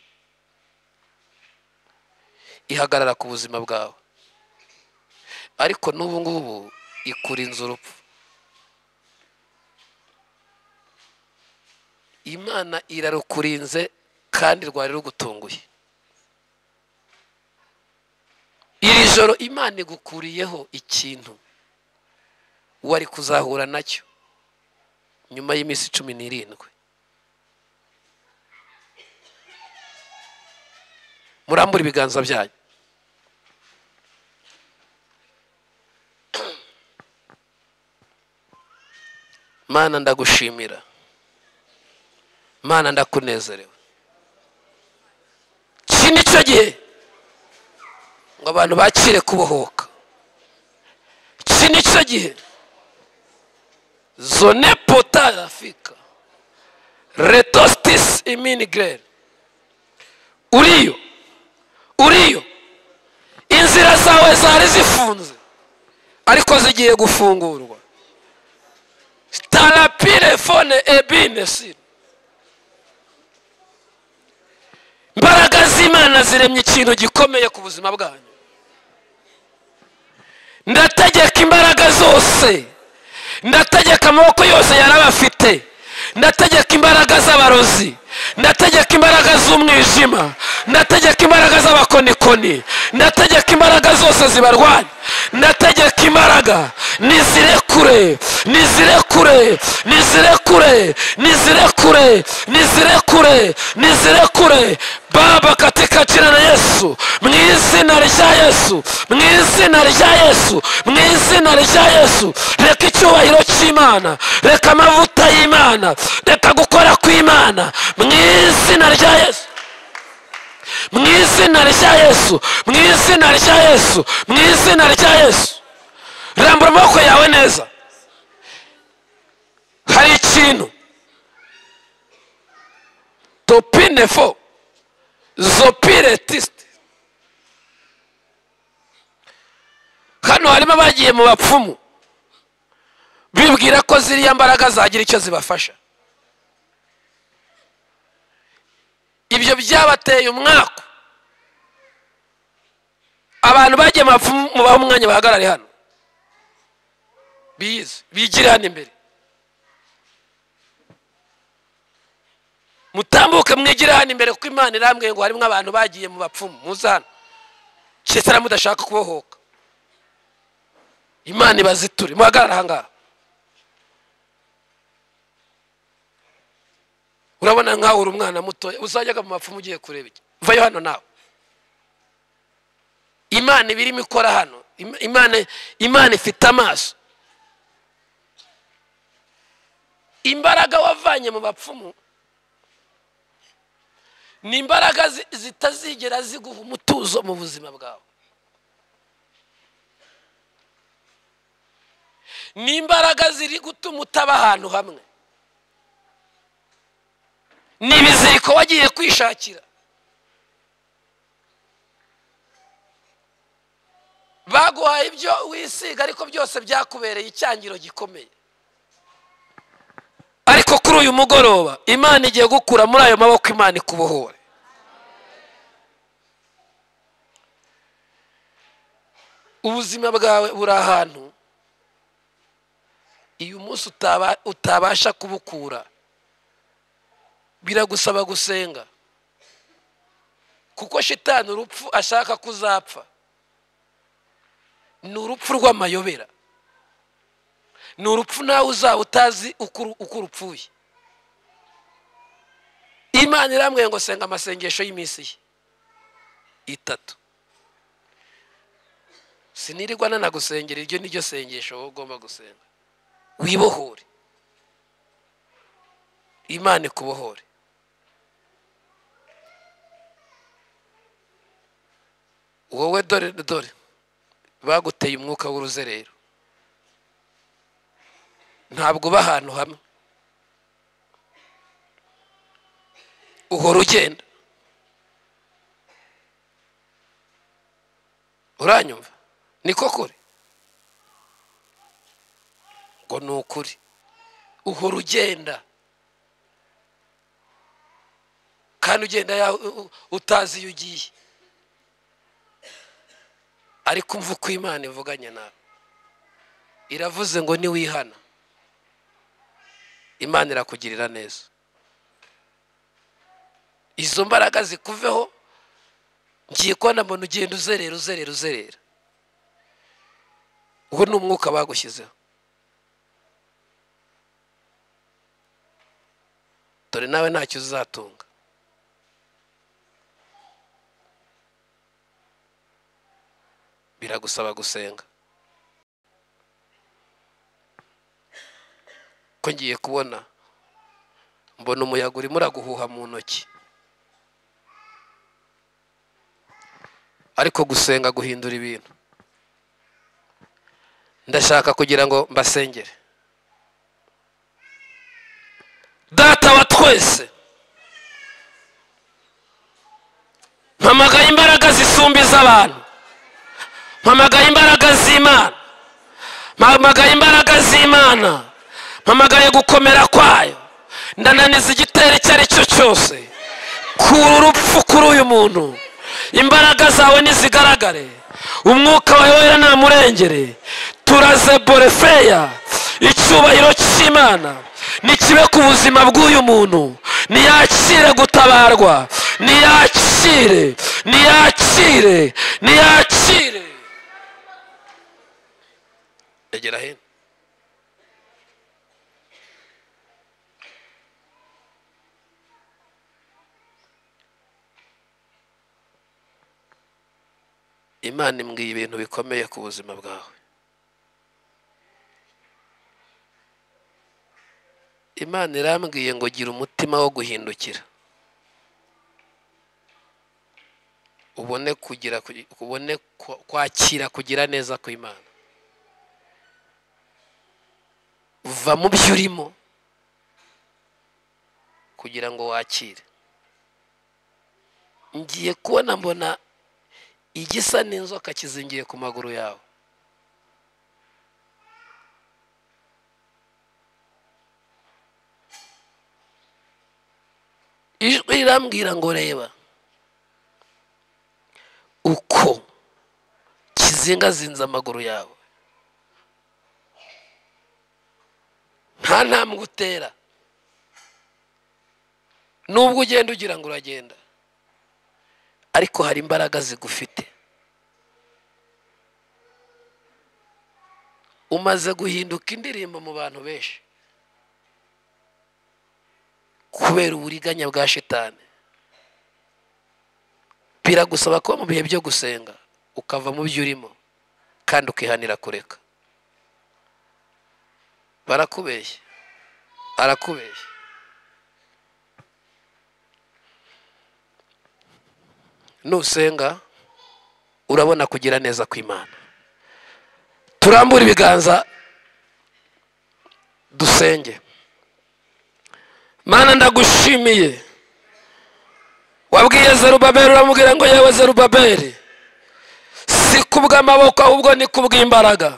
ihagarara ku buzima bwawe ariko n'ubu ngubu ikurinze urupfu imana irarukurinze kandi rwari rugutunguye iri joro imana igukuriyeho ikintu wari kuzahura nacyo nyuma y'iminsi cumi n'irindwi murambura ibiganza byanyu mana ndagushimira mana ndakunezerewe iki ni cyo gihe ngo abantu bakire kubohoka iki ni cyo gihe zone potari afurika retositisi iminigireri uriyo uriyo inzira zawe zari zifunze ariko zigiye gufungurwa tarapire fone ebine siri imbaraga z'imana ziremye ikintu gikomeye ku buzima bwanyu ndategeka imbaraga zose ndategeka amaboko yose yarabafite ndategeka imbaraga z'abarozi ndategeka imbaraga z'umwijima ndategeka imbaraga z'abakonikoni ndategeka imbaraga zose zibarwanya ndategeka imbaraga nizirekure nizirekure nizirekure nizirekure nizirekure nizirekure baba katika jina la yesu mu izina rya yesu mu izina rya yesu mu izina rya yesu reka icyubahiro cy'imana reka amavuta y'imana reka gukora kw'imana mu izina rya yesu mu izina rya yesu mu izina rya yesu mu izina rya yesu rambura amaboko yawe neza hari ikintu topine fo zopire tisite hano harimo abagiye mu bapfumu bibwira ko ziriya mbaraga zagira icyo zibafasha ibyo byabateye umwaku abantu bagiye mu baho umwanya bahagarare hano biyizi bigire hano imbere mutambuke mwigire hano imbere kuko imana irambwiye ngo harimo abantu bagiye mu bapfumu muzana cyesara mudashaka kubohoka imana ibaziture muhagarare ahangaha urabona nkaho uri umwana mutoya uzajyaga mu bapfumu ugiye kureba iki vayo hano nawe imana ibirimo ikora hano imana imana ifite amaso imbaraga wavanye mu bapfumu ni imbaraga zitazigera ziguha umutuzo mu buzima bwawe ni imbaraga ziri gutuma utaba ahantu hamwe ni ibiziriko wagiye kwishakira baguhaye ibyo wisiga ariko byose byakubereye icyangiro gikomeye ariko kuri uyu mugoroba imana igiye gukura muri ayo maboko imana ikubohore ubuzima bwawe buri ahantu iyo umunsi utabasha kubukura biragusaba gusenga kuko shitani urupfu ashaka ko uzapfa ni urupfu rw'amayobera ni urupfu nawe uzaba utazi uko urupfuye imana irambwiye ngo senga amasengesho y'iminsi ye itatu sinirirwa nanagusengera iryo niryo sengesho wowe ugomba gusenga wibohore imana ikubohore wowe dore dore baguteye umwuka w'uruzerero ntabwo uba ahantu hamwe uhora ugenda uranyumva niko kure ngo ni ukuri uhora ugenda kandi ugenda utazi iyo ugiye ariko umva uko imana ivuganye nawe iravuze ngo niwihana imana irakugirira neza izo mbaraga zikuveho ngiye kubona mbona ugenda uzerera uzerera uzerera uwo ni umwuka bagushyizeho dore nawe ntacyo uzatunga biragusaba gusenga ko ngiye kubona mbona umuyaga urimo uraguhuha mu ntoki ariko gusenga guhindura ibintu ndashaka kugira ngo mbasengere data wa twese mpamagaye imbaraga zisumba iz'abantu mpamagaye imbaraga z'imana mpamagaye imbaraga z'imana mpamagaye gukomera kwayo ndananiza igitero icyo ari cyo cyose kura urupfu kuri uyu muntu imbaraga zawe nizigaragare umwuka wawe wera namurengere turaze borefeya icyubahiro cy'imana nikibe ku buzima bw'uyu muntu niyakire gutabarwa niyakire niyakire niyakire egera hino imana imbwiye ibintu bikomeye ku buzima bwawe imana irambwiye ngo gira umutima wo guhindukira ubone kugira ubone kwakira kugira neza kw'imana va mu byo urimo kugira ngo wakire ngiye kubona mbona igisa n'inzoka kizingiye ku maguru yawe ijwi rirambwira ngo reba uko kizingazinze amaguru yawe nta ntambwe utera nubwo ugenda ugira ngo uragenda ariko hari imbaraga zigufite umaze guhinduka indirimbo mu bantu benshi kubera uburiganya bwa shitani biragusaba ko mu bihe byo gusenga ukava mu byo urimo kandi ukihanira kureka barakubeshya arakubeshya nusenga urabona kugira neza kw'imana turambure ibiganza dusenge mana ndagushimiye wabwiye zerubabeli uramubwira ngo yewe zerubabeli si kubw'amaboko ahubwo ni kubw'imbaraga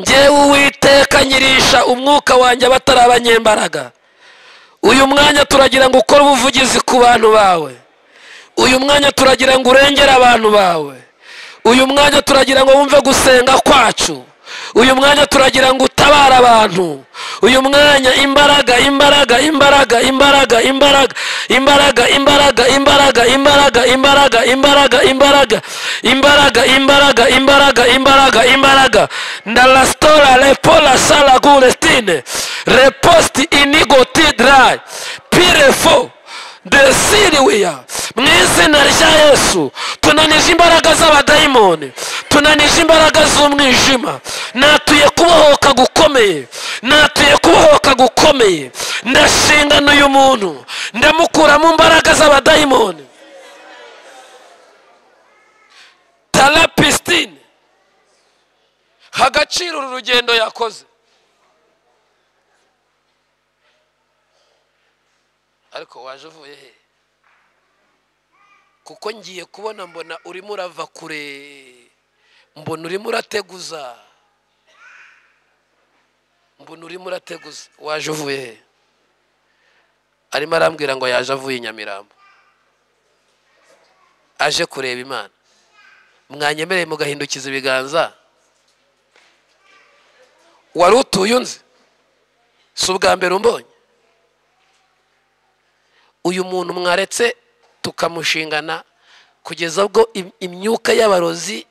ngewe uwiteka nyirisha umwuka wanjye abatari abanyembaraga uyu mwanya turagira ngo ukore ubuvugizi ku bantu bawe uyu mwanya turagira ngo urengere abantu bawe uyu mwanya turagira ngo wumve gusenga kwacu uyu mwanya turagira ngo utabare abantu uyu mwanya imbaraga imbaraga imbaraga imbaraga imbaraga imbaraga imbaraga imbaraga imbaraga imbaraga imbaraga imbaraga imbaraga imbaraga imbaraga imbaraga imbaraga ndalastora lepola sala gulestine reposti inigo tidrai pirefo desiriwiya mu izina rya yesu tunanije imbaraga z'abadayimoni tunanije imbaraga z'umwijima natuye kubohoka gukomeye natuye kubohoka gukomeye ndashingana uyu muntu ndamukura mu mbaraga z'abadayimoni tara pisitine hagaciro uru rugendo yakoze ariko waje uvuye he kuko ngiye kubona mbona urimo urava kure mbona urimo urateguza mbona urimo urateguza waje uvuye he arimo arambwira ngo yaje avuye i nyamirambo aje kureba imana mwanyemereye mugahindukiza ibiganza wari utuye unzi si ubwa mbere umbonye uyu muntu mwaretse tukamushingana kugeza ubwo im- imyuka y'abarozi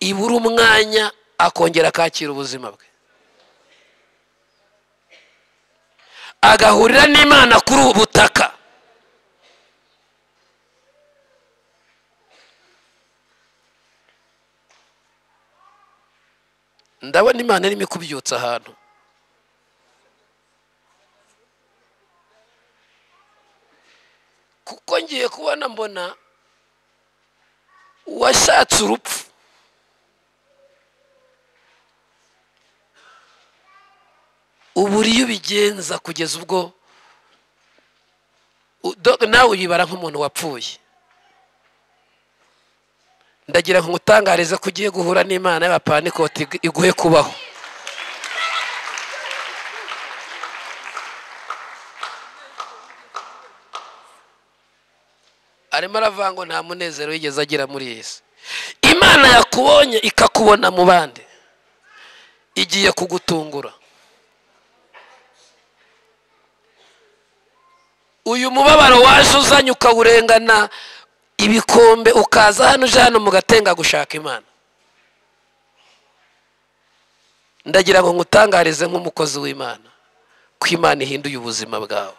ibura umwanya akongera akakira ubuzima bwe agahurira n'imana kuri ubu butaka ndabona imana irimo ikubyutsa ahantu kuko ngiye kubona mbona washatse urupfu ubura iyo ubigenza kugeza ubwo u- do- nawe uyibara nk'umuntu wapfuye ndagira ngo ngutangarize ko ugiye guhura n'imana y'abapanikote igu- iguhe kubaho arimo aravuga ngo nta munezero yigeze agira muri iyi si imana yakubonye ikakubona mu bandi igiye kugutungura uyu mubabaro waje uzanye ukawurengana ibikombe ukaza hano uje hano mu gatenga gushaka imana ndagira ngo ngutangarize nk'umukozi w'imana ko imana ihinduye ubuzima bwawe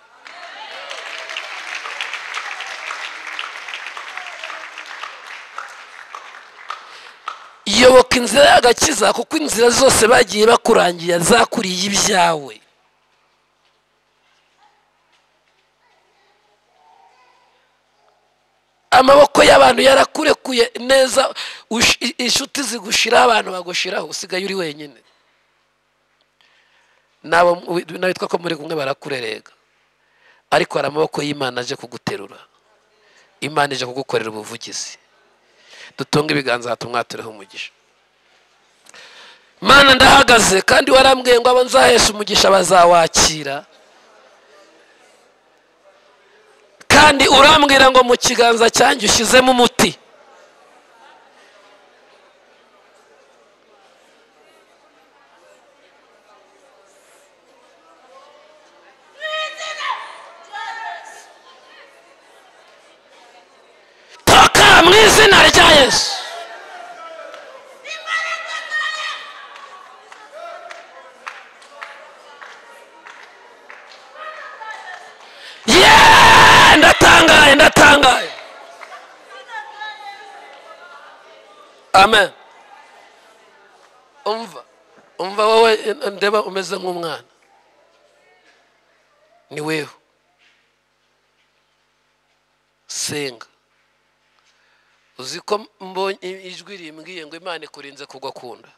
yoboka inzira y'agakiza kuko inzira zose bagiye bakurangira zakuriye ibyawe amaboko y'abantu yarakurekuye neza ush- i- inshuti zigushiraho abantu bagushiraho usigaye uri wenyine nabo mu- nawe witwa ko muri kumwe barakurerega ariko hari amaboko y'imana aje kuguterura imana ije kugukorera ubuvugizi dutunge ibiganza hatumwatureho umugisha mana ndahagaze kandi warambwiye ngo abo nzahesha umugisha bazawakira kandi urambwira ngo mu kiganza cyanjye ushyizemo umuti toka mu izina rya yesu Yeee! ndatangaye ndatangaye amen umva umva wowe ndeba umeze nk'umwana ni wewe senga uzi ko mbonye ijwi rimbwiye ngo imana ikurinze kugwa ku nda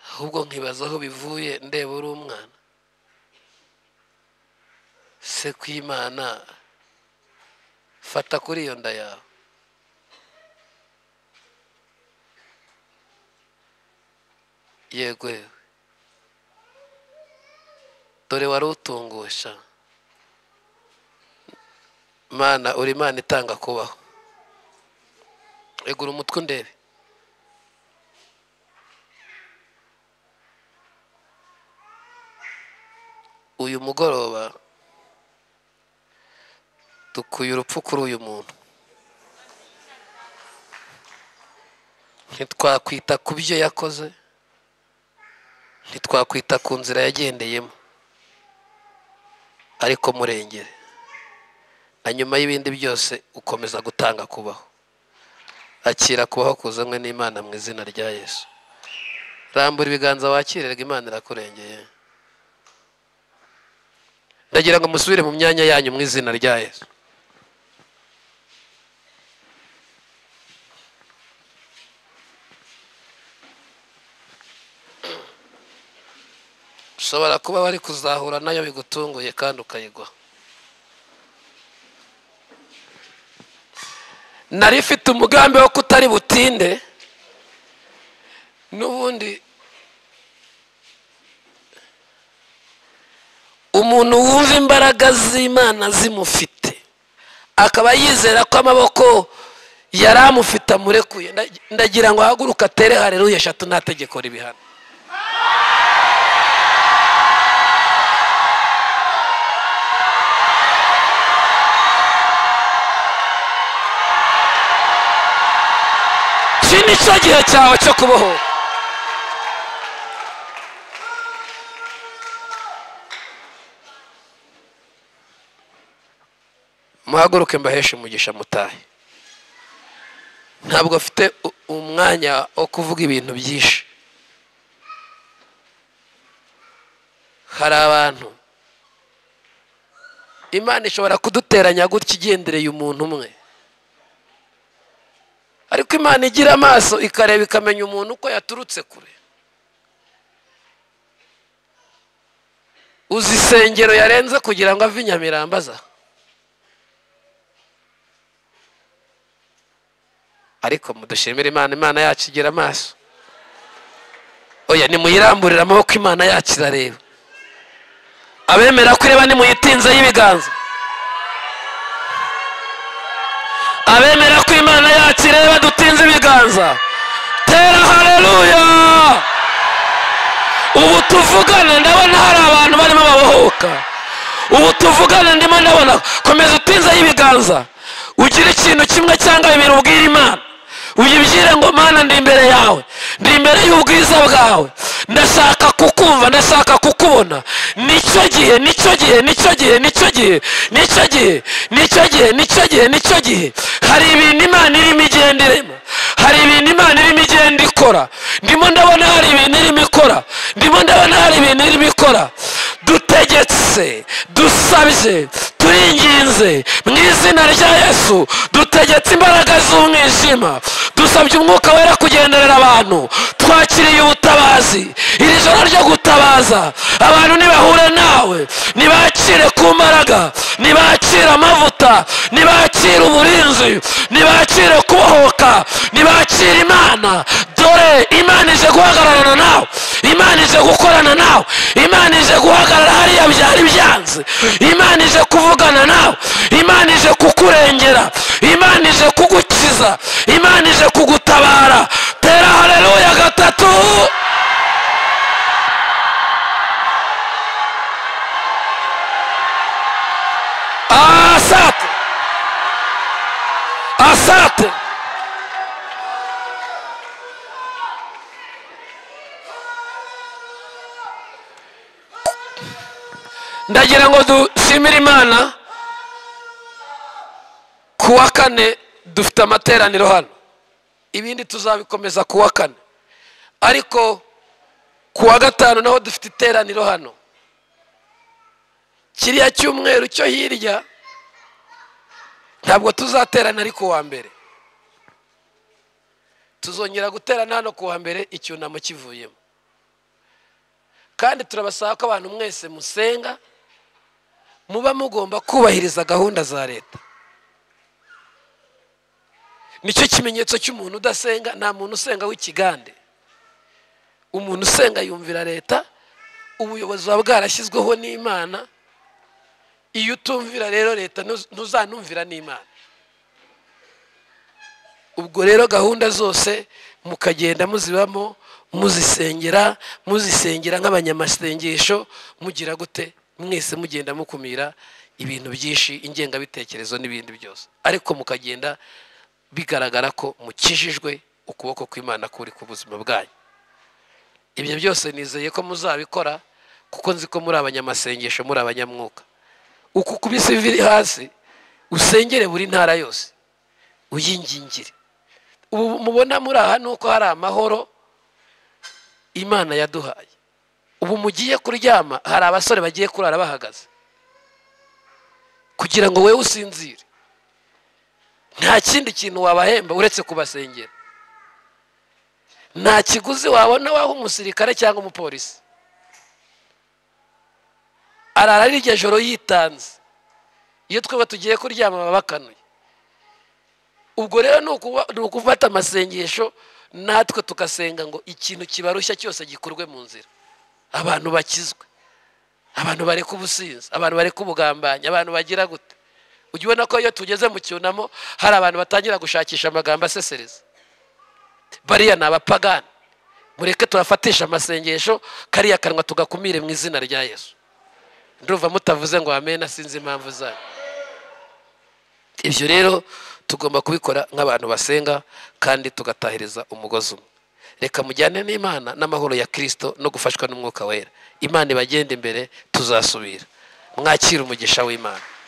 ahubwo nkibaza aho bivuye ndeba uri umwana se kw'imana fata kuri iyo nda yawe yego yewe dore wari utungusha mana uri imana itanga kubaho egura umutwe undebe uyu mugoroba dukuye urupfu kuri uyu muntu ntitwakwita ku byo yakoze ntitwakwita ku nzira yagendeyemo ariko murengere na nyuma y'ibindi byose ukomeza gutanga kubaho akira kubaho kuzanywe n'imana mu izina rya yesu rambura ibiganza wakirerwa imana irakurengeye ndagira ngo musubire mu myanya yanyu mu izina rya yesu ushobora kuba wari kuzahura nayo bigutunguye kandi ukayigwa nari ifite umugambi wo kutari butinde n'ubundi umuntu wumva imbaraga z'imana zimufite akaba yizera ko amaboko yari amufite amurekuye Nda- ndagira ngo ahaguruke atere hareruye eshatu nta tegeko ribihana ni cyo gihe cyawe cyo kubohora muhaguruke mbaheshe umugisha mutahe ntabwo afite umwanya wo kuvuga ibintu byinshi hari abantu imana ishobora kuduteranya gutya igendereye umuntu umwe ariko imana igira amaso ikareba ikamenya umuntu uko yaturutse kure uzi isengero yarenze kugira ngo ave i nyamirambaza ariko mudushimire imana imana yacu igira amaso oya nimuyiramburire amaboko imana yacu irareba abemera ko ireba nimuyitinze y'ibiganza abemera ko imana yacu ireba dutinze ibiganza tera hareruya ubu tuvugana ndabona hari abantu barimo babohoka ubu tuvugana ndimo ndabona komeza utinze y'ibiganza ugira ikintu kimwe cyangwa bibiri ubwira imana uyibyire ngo mana ndi imbere yawe ndi imbere y'ubwiza bwawe ndashaka kukumva ndashaka kukubona nicyo gihe nicyo gihe nicyo gihe nicyo gihe nicyo gihe nicyo gihe nicyo gihe nicyo gihe hari ibintu imana irimo igenda irema hari ibintu imana irimo igenda ikora ndimo ndabona hari ibintu irimo ikora ndimo ndabona hari ibintu irimo ikora dutegetse dusabye turinginze mu izina rya yesu dutegetse imbaraga z'umwijima dusabye umwuka wera kugenderera abantu twakiriye ubutabazi iri joro ryo gutabaza abantu nibahura nawe nibakire ku mbaraga nibakire amavuta nibakire uburinzi nibakire kubohoka nibakire imana dore imana ije guhagararana nawe imana ije gukorana nawe imana ije guhagarara hariya byari byanze imana ije kuvugana nawe imana ije kukurengera imana ije kugukiza imana ije kugutabara tera hareruya gatatu asate asate ndagira ngo dushimire imana ku wa kane dufite amateraniro hano ibindi tuzabikomeza ku wa kane ariko ku wa gatanu naho dufite iteraniro hano kiriya cyumweru cyo hirya ntabwo tuzaterana ari ku wa mbere tuzongera guterana hano ku wa mbere icyunamo kivuyemo kandi turabasaba ko abantu mwese musenga muba mugomba kubahiriza gahunda za leta nicyo kimenyetso cy'umuntu udasenga nta muntu usenga w'ikigande umuntu usenga yumvira leta ubuyobozi buba bwarashyizweho n'imana iyo utumvira rero leta ntuzanumvira n'imana ubwo rero gahunda zose mukagenda muzibamo muzisengera muzisengera nk'abanyamasengesho mugira gute mwese mugenda mukumira ibintu byinshi ingengabitekerezo n'ibindi byose ariko mukagenda bigaragara ko mukijijwe ukuboko kw'imana kuri ku buzima bwanyu ibyo byose nizeye ko muzabikora kuko nzi ko muri abanyamasengesho muri abanyamwuka uku kubise ivi hasi usengere buri ntara yose uyingingire ubu mubona muri aha ni uko hari amahoro imana yaduhaye ubu mugiye kuryama hari abasore bagiye kurara bahagaze kugira ngo wowe usinzire nta kindi kintu wabahemba uretse kubasengera nta kiguzi wabona waha umusirikare cyangwa umupolisi arara rirya joro yitanze iyo twaba tugiye kuryama baba bakanuye ubwo rero ni ukufata amasengesho natwe tugasenga ngo ikintu kibarushya cyose gikorwe mu nzira abantu bakizwe abantu bareka ubusinzi abantu bareka ubugambanyi abantu bagira gute ujya ubona ko iyo tugeze mu cyunamo hari abantu batangira gushakisha amagambo asesereza bariya ni abapagani mureke turafatisha amasengesho kariya kanwa tugakumire mu izina rya yesu ndumva mutavuze ngo amena sinzi impamvu zanyu ibyo rero tugomba kubikora nk'abantu basenga kandi tugatahiriza umugozi umwe reka mujyane n'imana n'amahoro ya kirisito no gufashwa n'umwuka wera imana ibagende imbere tuzasubira mwakire umugisha w'imana